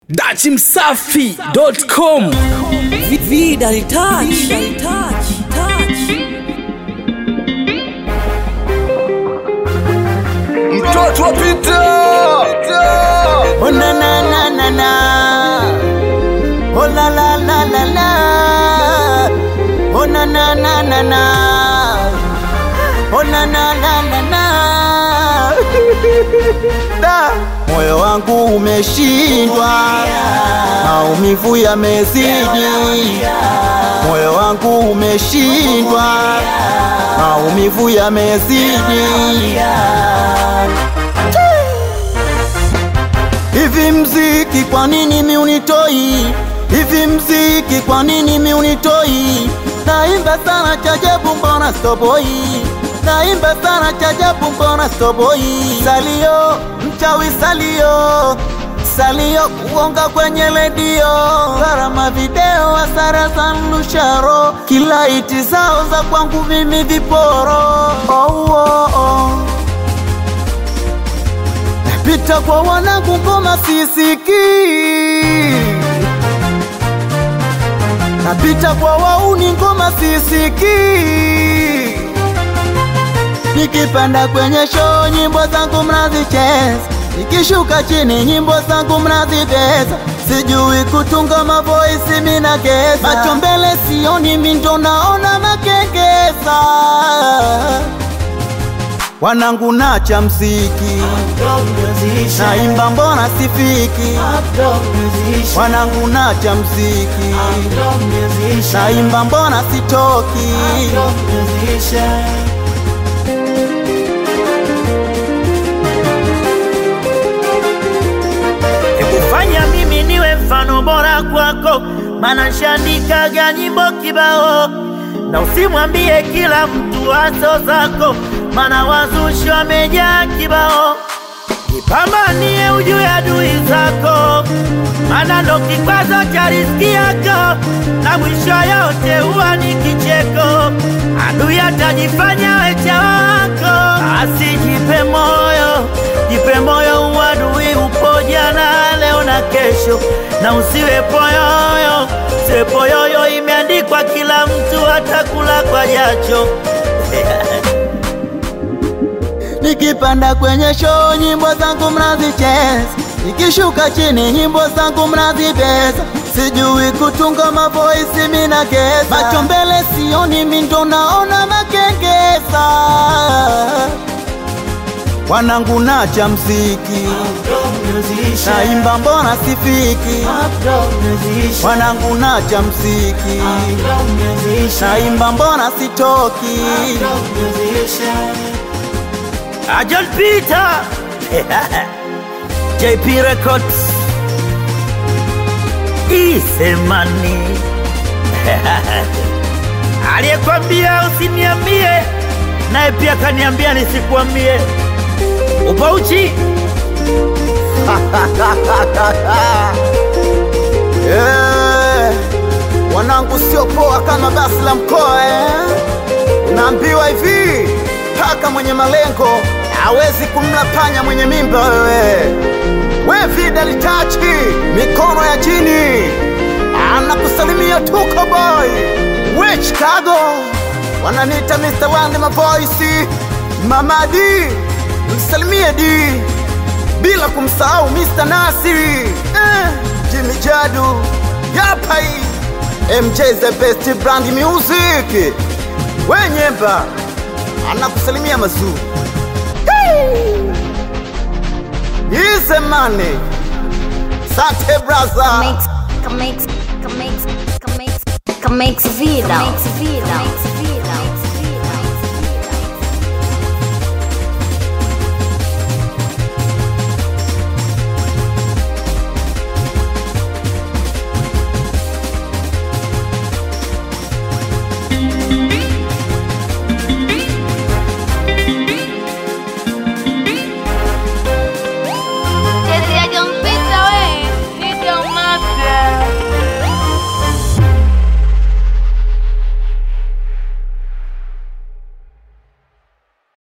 dachimsafi.com Vida touch, touch, touch. mtoto wa Pita. Oh na na na na na. Oh la la la la la. Oh na na na na na. Oh na na na na na. Da. Moyo wangu umeshindwa, maumivu yamezidi. Moyo wangu umeshindwa, maumivu yamezidi. Hivi mziki kwa nini mi unitoi? Hivi mziki kwa nini mi unitoi? Naimba sana chajabu mbona stoboi? Naimba sana chajabu mbona stoboi? Salio mchawi salio salio kuonga kwenye redio, gharama video, hasara za mnusharo, kila iti zao za kwangu mimi viporo. Oh, oh, oh. Pita kwa wanangu ngoma sisiki, napita kwa wauni ngoma sisiki, nikipanda kwenye show nyimbo zangu mnazicheza, nikishuka chini nyimbo zangu mnazibeza, sijui kutunga mavoisi mina geza, macho mbele sioni mindo naona makengeza wanangu nacha mziki naimba mbona sifiki wanangu nacha mziki naimba mbona sitoki kufanya mimi niwe mfano bora kwako, maana nshandikaga nyimbo kibao, na usimwambie kila mtu wazo zako, maana wazushi wamejaa kibao. Jipambanie ujue adui zako, maana ndo kikwazo cha riziki yako, na mwisho yote huwa ni kicheko. Adui atajifanya wecha wako, asijipe moyo, jipe moyo, uadui upo jana, leo na kesho, na usiwe poyoyo. Usiwe poyoyo, imeandikwa kila mtu atakula kwa jacho. nikipanda kwenye show nyimbo zangu mnazicheza, nikishuka chini nyimbo zangu mnazibeza, sijui kutunga mavoisi mina geza, macho mbele sioni mindo naona makengeza, wanangu nacha mziki naimba mbona sifiki, wanangu nacha mziki naimba mbona sitoki. Ajol Peter JP Records Isemani aliyekwambia usiniambie, naye pia kaniambia nisikuambie. Upauchi Eh, wanangu sio poa kama basi la mkoa eh. Naambiwa hivi paka mwenye malengo hawezi kumla panya mwenye mimba wewe. We vida litachi mikono ya chini, anakusalimia tuko boy. We Chicago wananiita Mr. Wande mavoisi Mama D, msalimie D bila kumsahau Mr. Nasiri eh, Jimmy Jadu Yapai MJ the best brand music Wenyemba anakusalimia mazuri Isemane Sante brother Mix, mix, mix, mix, mix vida, mix vida, mix